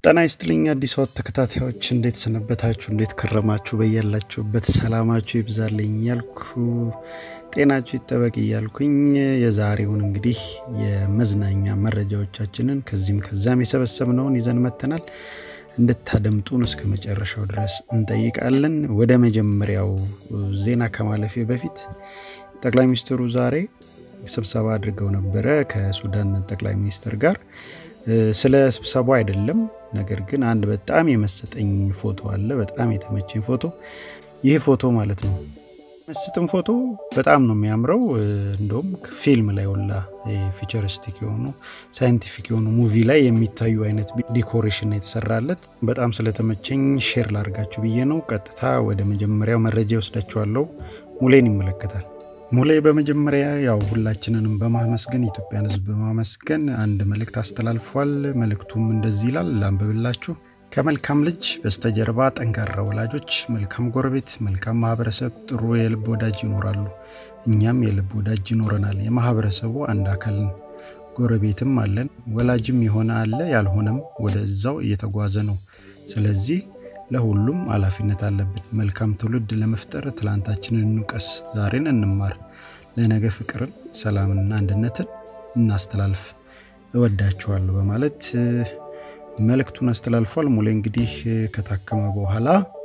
ጤና ይስጥልኝ አዲስ ወጥ ተከታታዮች እንዴት ሰነበታችሁ? እንዴት ከረማችሁ? በያላችሁበት ሰላማችሁ ይብዛልኝ እያልኩ ጤናችሁ ይጠበቅ እያልኩኝ የዛሬውን እንግዲህ የመዝናኛ መረጃዎቻችንን ከዚህም ከዛም የሰበሰብነውን ይዘን መጥተናል። እንድታደምጡን እስከ መጨረሻው ድረስ እንጠይቃለን። ወደ መጀመሪያው ዜና ከማለፌ በፊት ጠቅላይ ሚኒስትሩ ዛሬ ስብሰባ አድርገው ነበረ ከሱዳን ጠቅላይ ሚኒስትር ጋር ስለ ስብሰባው አይደለም። ነገር ግን አንድ በጣም የመሰጠኝ ፎቶ አለ። በጣም የተመቸኝ ፎቶ ይህ ፎቶ ማለት ነው። መስጥም ፎቶ በጣም ነው የሚያምረው። እንደውም ፊልም ላይ ወላ ፊቸሪስቲክ የሆኑ ሳይንቲፊክ የሆኑ ሙቪ ላይ የሚታዩ አይነት ዲኮሬሽን የተሰራለት በጣም ስለተመቸኝ ሼር ላድርጋችሁ ብዬ ነው። ቀጥታ ወደ መጀመሪያው መረጃ ይወስዳችኋለሁ። ሙሌን ይመለከታል። ሙሌ በመጀመሪያ ያው ሁላችንንም በማመስገን ኢትዮጵያን ሕዝብ በማመስገን አንድ መልእክት አስተላልፏል። መልእክቱም እንደዚህ ይላል፣ ላንብብላችሁ። ከመልካም ልጅ በስተጀርባ ጠንካራ ወላጆች፣ መልካም ጎረቤት፣ መልካም ማህበረሰብ፣ ጥሩ የልብ ወዳጅ ይኖራሉ። እኛም የልብ ወዳጅ ይኖረናል። የማህበረሰቡ አንድ አካልን ጎረቤትም አለን። ወላጅም የሆነ አለ፣ ያልሆነም ወደዛው እየተጓዘ ነው። ስለዚህ ለሁሉም ኃላፊነት አለብን። መልካም ትውልድ ለመፍጠር ትላንታችንን እንውቀስ፣ ዛሬን እንማር፣ ለነገ ፍቅርን፣ ሰላምንና አንድነትን እናስተላልፍ። እወዳችኋለሁ በማለት መልእክቱን አስተላልፏል። ሙሌ እንግዲህ ከታከመ በኋላ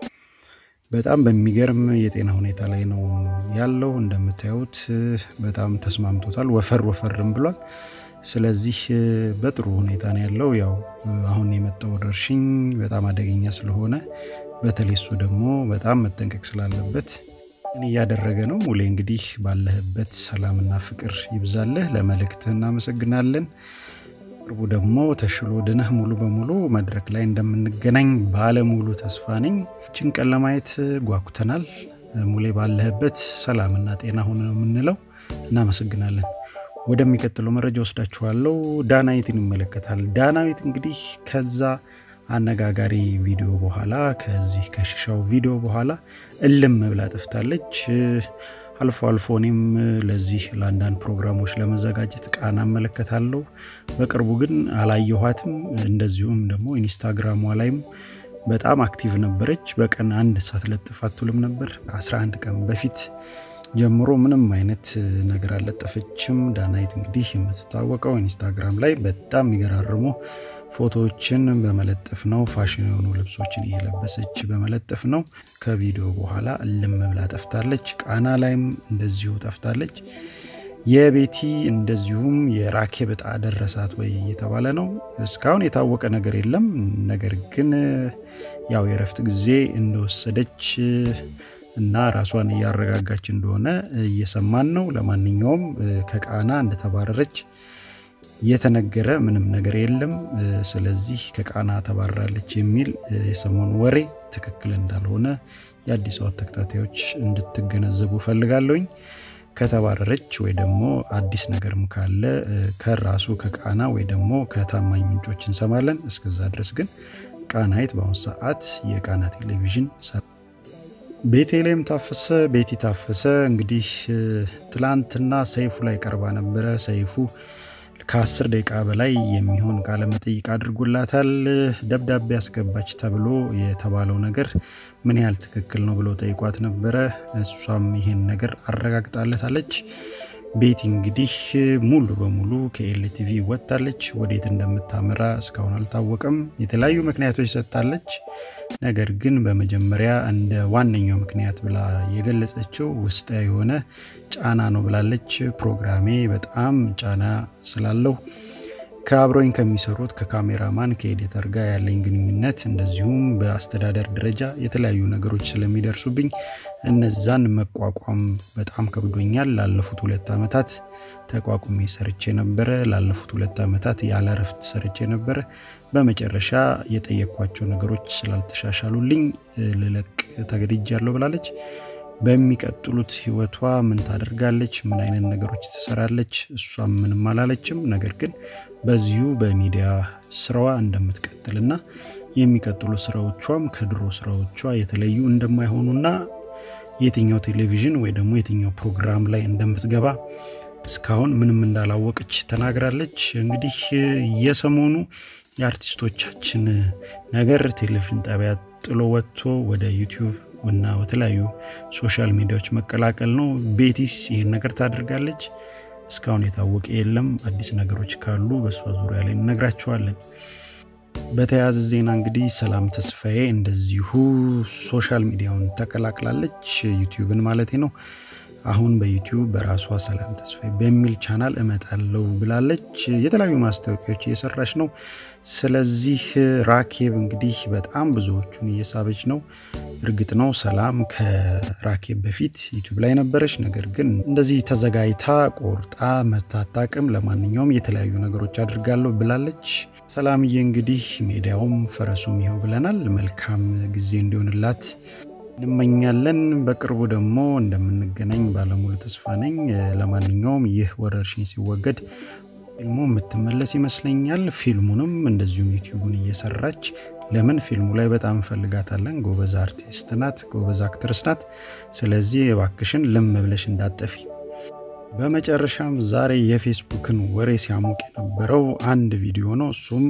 በጣም በሚገርም የጤና ሁኔታ ላይ ነው ያለው። እንደምታዩት በጣም ተስማምቶታል። ወፈር ወፈርም ብሏል። ስለዚህ በጥሩ ሁኔታ ነው ያለው። ያው አሁን የመጣው ወረርሽኝ በጣም አደገኛ ስለሆነ በተለይ እሱ ደግሞ በጣም መጠንቀቅ ስላለበት እያደረገ ነው። ሙሌ እንግዲህ ባለህበት ሰላምና ፍቅር ይብዛልህ። ለመልእክትህ እናመሰግናለን። ቅርቡ ደግሞ ተሽሎ ድነህ ሙሉ በሙሉ መድረክ ላይ እንደምንገናኝ ባለሙሉ ተስፋ ነኝ። ችን ቀን ለማየት ጓጉተናል። ሙሌ ባለህበት ሰላምና ጤና ሁን ነው የምንለው። እናመሰግናለን። ወደሚቀጥለው መረጃ ወስዳችኋለሁ። ዳናዊትን ይመለከታል። ዳናዊት እንግዲህ ከዛ አነጋጋሪ ቪዲዮ በኋላ ከዚህ ከሽሻው ቪዲዮ በኋላ እልም ብላ ጠፍታለች። አልፎ አልፎ እኔም ለዚህ ለአንዳንድ ፕሮግራሞች ለመዘጋጀት ቃና እመለከታለሁ። በቅርቡ ግን አላየኋትም። እንደዚሁም ደግሞ ኢንስታግራሟ ላይም በጣም አክቲቭ ነበረች። በቀን አንድ ሳትለጥፍ አትውልም ነበር። 11 ቀን በፊት ጀምሮ ምንም አይነት ነገር አልለጠፈችም። ዳናይት እንግዲህ የምትታወቀው ኢንስታግራም ላይ በጣም የሚገራርሙ ፎቶዎችን በመለጠፍ ነው። ፋሽን የሆኑ ልብሶችን እየለበሰች በመለጠፍ ነው። ከቪዲዮ በኋላ እልም ብላ ጠፍታለች። ቃና ላይም እንደዚሁ ጠፍታለች። የቤቲ እንደዚሁም የራኬብ ዕጣ ደረሳት ወይ እየተባለ ነው። እስካሁን የታወቀ ነገር የለም። ነገር ግን ያው የእረፍት ጊዜ እንደወሰደች እና ራሷን እያረጋጋች እንደሆነ እየሰማን ነው። ለማንኛውም ከቃና እንደተባረረች የተነገረ ምንም ነገር የለም። ስለዚህ ከቃና ተባራለች የሚል የሰሞኑ ወሬ ትክክል እንዳልሆነ የአዲስ አበባ ተከታታዮች እንድትገነዘቡ ፈልጋለሁኝ። ከተባረረች ወይ ደግሞ አዲስ ነገርም ካለ ከራሱ ከቃና ወይ ደግሞ ከታማኝ ምንጮች እንሰማለን። እስከዛ ድረስ ግን ቃናይት በአሁኑ ሰዓት የቃና ቴሌቪዥን ቤቴሌም ታፈሰ ቤቲ ታፈሰ እንግዲህ ትላንትና ሰይፉ ላይ ቀርባ ነበረ። ሰይፉ ከአስር ደቂቃ በላይ የሚሆን ቃለ መጠይቅ አድርጎላታል። ደብዳቤ አስገባች ተብሎ የተባለው ነገር ምን ያህል ትክክል ነው ብሎ ጠይቋት ነበረ። እሷም ይሄን ነገር አረጋግጣለታለች። ቤቲ እንግዲህ ሙሉ በሙሉ ከኤልቲቪ ወጥታለች። ወዴት እንደምታመራ እስካሁን አልታወቀም። የተለያዩ ምክንያቶች ሰጥታለች። ነገር ግን በመጀመሪያ እንደ ዋነኛው ምክንያት ብላ የገለጸችው ውስጣ የሆነ ጫና ነው ብላለች። ፕሮግራሜ በጣም ጫና ስላለው ከአብረኝ ከሚሰሩት ከካሜራማን ከኤዲተር ጋር ያለኝ ግንኙነት እንደዚሁም በአስተዳደር ደረጃ የተለያዩ ነገሮች ስለሚደርሱብኝ እነዛን መቋቋም በጣም ከብዶኛል። ላለፉት ሁለት ዓመታት ተቋቁሜ ሰርቼ ነበረ። ላለፉት ሁለት ዓመታት ያለ እረፍት ሰርቼ ነበረ። በመጨረሻ የጠየኳቸው ነገሮች ስላልተሻሻሉልኝ ልለቅ ተገድጃለሁ ብላለች። በሚቀጥሉት ህይወቷ ምን ታደርጋለች? ምን አይነት ነገሮች ትሰራለች? እሷም ምንም አላለችም። ነገር ግን በዚሁ በሚዲያ ስራዋ እንደምትቀጥልና የሚቀጥሉ ስራዎቿም ከድሮ ስራዎቿ የተለዩ እንደማይሆኑና የትኛው ቴሌቪዥን ወይ ደግሞ የትኛው ፕሮግራም ላይ እንደምትገባ እስካሁን ምንም እንዳላወቀች ተናግራለች። እንግዲህ የሰሞኑ የአርቲስቶቻችን ነገር ቴሌቪዥን ጣቢያ ጥሎ ወጥቶ ወደ ዩቲዩብ እና በተለያዩ ሶሻል ሚዲያዎች መቀላቀል ነው። ቤቲስ ይህን ነገር ታደርጋለች። እስካሁን የታወቀ የለም። አዲስ ነገሮች ካሉ በእሷ ዙሪያ ላይ እነግራችኋለን። በተያያዘ ዜና እንግዲህ ሰላም ተስፋዬ እንደዚሁ ሶሻል ሚዲያውን ተቀላቅላለች፣ ዩቲዩብን ማለቴ ነው። አሁን በዩቲዩብ በራሷ ሰላም ተስፋዬ በሚል ቻናል እመጣለሁ ብላለች። የተለያዩ ማስታወቂያዎች እየሰራች ነው። ስለዚህ ራኬብ እንግዲህ በጣም ብዙዎቹን እየሳበች ነው። እርግጥ ነው ሰላም ከራኬብ በፊት ዩቲዩብ ላይ ነበረች። ነገር ግን እንደዚህ ተዘጋጅታ ቆርጣ መታታቅም ለማንኛውም የተለያዩ ነገሮች አድርጋለሁ ብላለች። ሰላምዬ እንግዲህ ሜዲያውም ፈረሱም ይኸው ብለናል። መልካም ጊዜ እንዲሆንላት እንመኛለን። በቅርቡ ደግሞ እንደምንገናኝ ባለሙሉ ተስፋ ነኝ። ለማንኛውም ይህ ወረርሽኝ ሲወገድ ፊልሙ የምትመለስ ይመስለኛል። ፊልሙንም እንደዚሁም ዩቲዩቡን እየሰራች ለምን ፊልሙ ላይ በጣም እንፈልጋታለን። ጎበዝ አርቲስት ናት፣ ጎበዝ አክትርስ ናት። ስለዚህ እባክሽን ልም ብለሽ እንዳጠፊ። በመጨረሻም ዛሬ የፌስቡክን ወሬ ሲያሞቅ የነበረው አንድ ቪዲዮ ነው። እሱም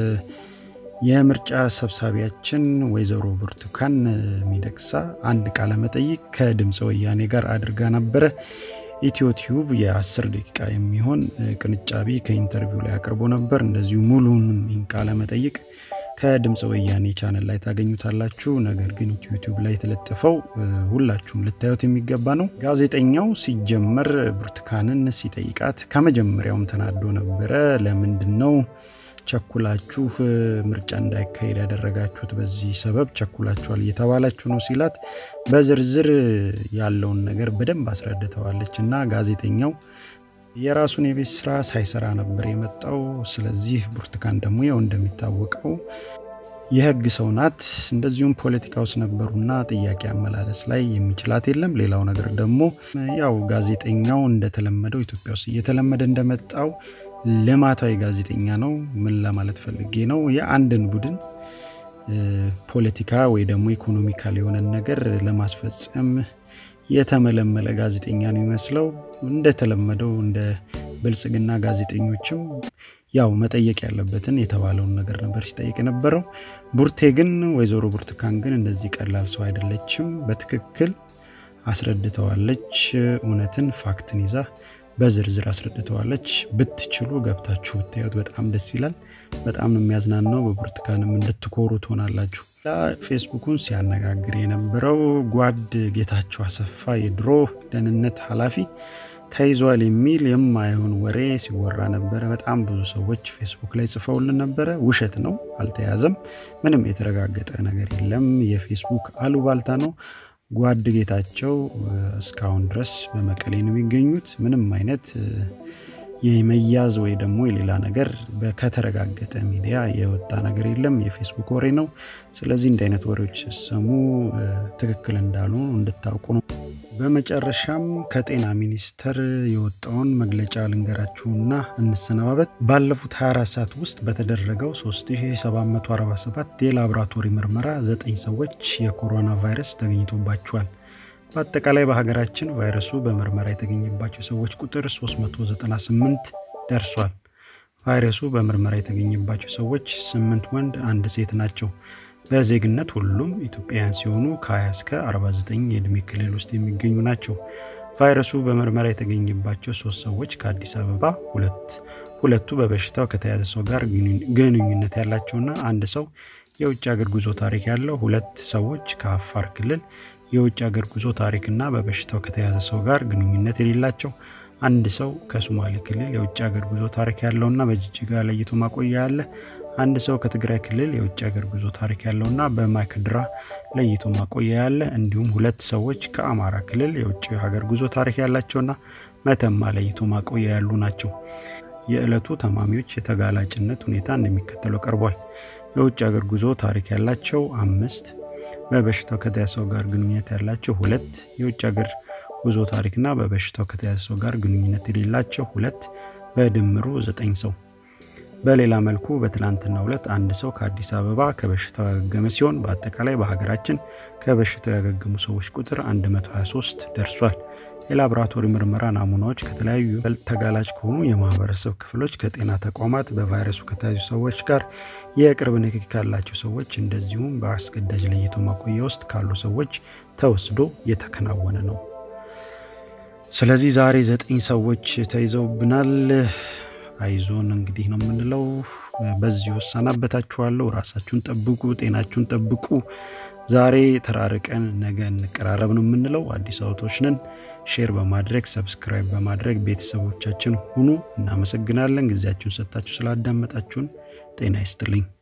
የምርጫ ሰብሳቢያችን ወይዘሮ ብርቱካን ሚደቅሳ አንድ ቃለ መጠይቅ ከድምፀ ወያኔ ጋር አድርጋ ነበረ። ኢትዮ ቲዩብ የ10 ደቂቃ የሚሆን ቅንጫቢ ከኢንተርቪው ላይ አቅርቦ ነበር። እንደዚሁ ሙሉንም ቃለ መጠይቅ ከድምፀ ወያኔ ቻነል ላይ ታገኙታላችሁ። ነገር ግን ኢትዮ ቲዩብ ላይ የተለጠፈው ሁላችሁም ልታዩት የሚገባ ነው። ጋዜጠኛው ሲጀመር ብርቱካንን ሲጠይቃት ከመጀመሪያውም ተናዶ ነበረ። ለምንድን ነው ቸኩላችሁ ምርጫ እንዳይካሄድ ያደረጋችሁት? በዚህ ሰበብ ቸኩላችኋል እየተባላችሁ ነው ሲላት በዝርዝር ያለውን ነገር በደንብ አስረድተዋለች። እና ጋዜጠኛው የራሱን የቤት ስራ ሳይሰራ ነበር የመጣው። ስለዚህ ብርቱካን ደግሞ ያው እንደሚታወቀው የህግ ሰው ናት። እንደዚሁም ፖለቲካ ውስጥ ነበሩና ጥያቄ አመላለስ ላይ የሚችላት የለም። ሌላው ነገር ደግሞ ያው ጋዜጠኛው እንደተለመደው ኢትዮጵያ ውስጥ እየተለመደ እንደመጣው ልማታዊ ጋዜጠኛ ነው። ምን ለማለት ፈልጌ ነው? የአንድን ቡድን ፖለቲካ ወይ ደግሞ ኢኮኖሚካል የሆነን ነገር ለማስፈጸም የተመለመለ ጋዜጠኛ ነው ይመስለው። እንደተለመደው እንደ ብልጽግና ጋዜጠኞችም ያው መጠየቅ ያለበትን የተባለውን ነገር ነበር ሲጠይቅ የነበረው። ቡርቴ ግን ወይዘሮ ብርቱካን ግን እንደዚህ ቀላል ሰው አይደለችም። በትክክል አስረድተዋለች። እውነትን ፋክትን ይዛ በዝርዝር አስረድተዋለች። ብትችሉ ገብታችሁ ብታዩት በጣም ደስ ይላል። በጣም ነው የሚያዝናናው። በብርቱካንም እንድትኮሩ ትሆናላችሁ። ፌስቡኩን ሲያነጋግር የነበረው ጓድ ጌታቸው አሰፋ የድሮ ደህንነት ኃላፊ ተይዟል የሚል የማይሆን ወሬ ሲወራ ነበረ። በጣም ብዙ ሰዎች ፌስቡክ ላይ ጽፈውልን ነበረ። ውሸት ነው፣ አልተያዘም። ምንም የተረጋገጠ ነገር የለም። የፌስቡክ አሉባልታ ነው። ጓድ ጌታቸው እስካሁን ድረስ በመቀሌ ነው የሚገኙት። ምንም አይነት የመያዝ ወይ ደግሞ የሌላ ነገር ከተረጋገጠ ሚዲያ የወጣ ነገር የለም። የፌስቡክ ወሬ ነው። ስለዚህ እንዲህ አይነት ወሬዎች ሲሰሙ ትክክል እንዳልሆኑ እንድታውቁ ነው። በመጨረሻም ከጤና ሚኒስቴር የወጣውን መግለጫ ልንገራችሁና እንሰነባበት። ባለፉት 24 ሰዓት ውስጥ በተደረገው 3747 የላቦራቶሪ ምርመራ 9 ሰዎች የኮሮና ቫይረስ ተገኝቶባቸዋል። በአጠቃላይ በሀገራችን ቫይረሱ በምርመራ የተገኘባቸው ሰዎች ቁጥር 398 ደርሷል። ቫይረሱ በምርመራ የተገኘባቸው ሰዎች 8 ወንድ፣ አንድ ሴት ናቸው። በዜግነት ሁሉም ኢትዮጵያውያን ሲሆኑ ከ20 እስከ 49 የዕድሜ ክልል ውስጥ የሚገኙ ናቸው። ቫይረሱ በምርመራ የተገኘባቸው ሶስት ሰዎች ከአዲስ አበባ፣ ሁለት ሁለቱ በበሽታው ከተያዘ ሰው ጋር ግንኙነት ያላቸውና አንድ ሰው የውጭ ሀገር ጉዞ ታሪክ ያለው፣ ሁለት ሰዎች ከአፋር ክልል የውጭ ሀገር ጉዞ ታሪክና በበሽታው ከተያዘ ሰው ጋር ግንኙነት የሌላቸው፣ አንድ ሰው ከሶማሌ ክልል የውጭ ሀገር ጉዞ ታሪክ ያለውና በጅጅጋ ለይቶ ማቆያ ያለ አንድ ሰው ከትግራይ ክልል የውጭ ሀገር ጉዞ ታሪክ ያለውና በማይካድራ ለይቶ ማቆያ ያለ እንዲሁም ሁለት ሰዎች ከአማራ ክልል የውጭ ሀገር ጉዞ ታሪክ ያላቸውና መተማ ለይቶ ማቆያ ያሉ ናቸው። የዕለቱ ታማሚዎች የተጋላጭነት ሁኔታ እንደሚከተለው ቀርቧል። የውጭ ሀገር ጉዞ ታሪክ ያላቸው አምስት፣ በበሽታው ከተያዘ ሰው ጋር ግንኙነት ያላቸው ሁለት፣ የውጭ ሀገር ጉዞ ታሪክና በበሽታው ከተያዘ ሰው ጋር ግንኙነት የሌላቸው ሁለት፣ በድምሩ ዘጠኝ ሰው። በሌላ መልኩ በትላንትናው ዕለት አንድ ሰው ከአዲስ አበባ ከበሽታው ያገገመ ሲሆን በአጠቃላይ በሀገራችን ከበሽታው ያገገሙ ሰዎች ቁጥር 123 ደርሷል። የላቦራቶሪ ምርመራ ናሙናዎች ከተለያዩ በልጥ ተጋላጭ ከሆኑ የማህበረሰብ ክፍሎች፣ ከጤና ተቋማት፣ በቫይረሱ ከተያዙ ሰዎች ጋር የቅርብ ንክኪ ካላቸው ሰዎች እንደዚሁም በአስገዳጅ ለይቶ ማቆያ ውስጥ ካሉ ሰዎች ተወስዶ የተከናወነ ነው። ስለዚህ ዛሬ ዘጠኝ ሰዎች ተይዘውብናል። አይዞን እንግዲህ ነው የምንለው። በዚህ ወሳናበታችኋለሁ። ራሳችሁን ጠብቁ፣ ጤናችሁን ጠብቁ። ዛሬ ተራርቀን ነገ እንቀራረብ ነው የምንለው። አዲስ አበቦች ነን። ሼር በማድረግ ሰብስክራይብ በማድረግ ቤተሰቦቻችን ሁኑ። እናመሰግናለን። ጊዜያችሁን ሰጥታችሁ ስላዳመጣችሁን ጤና ይስጥልኝ።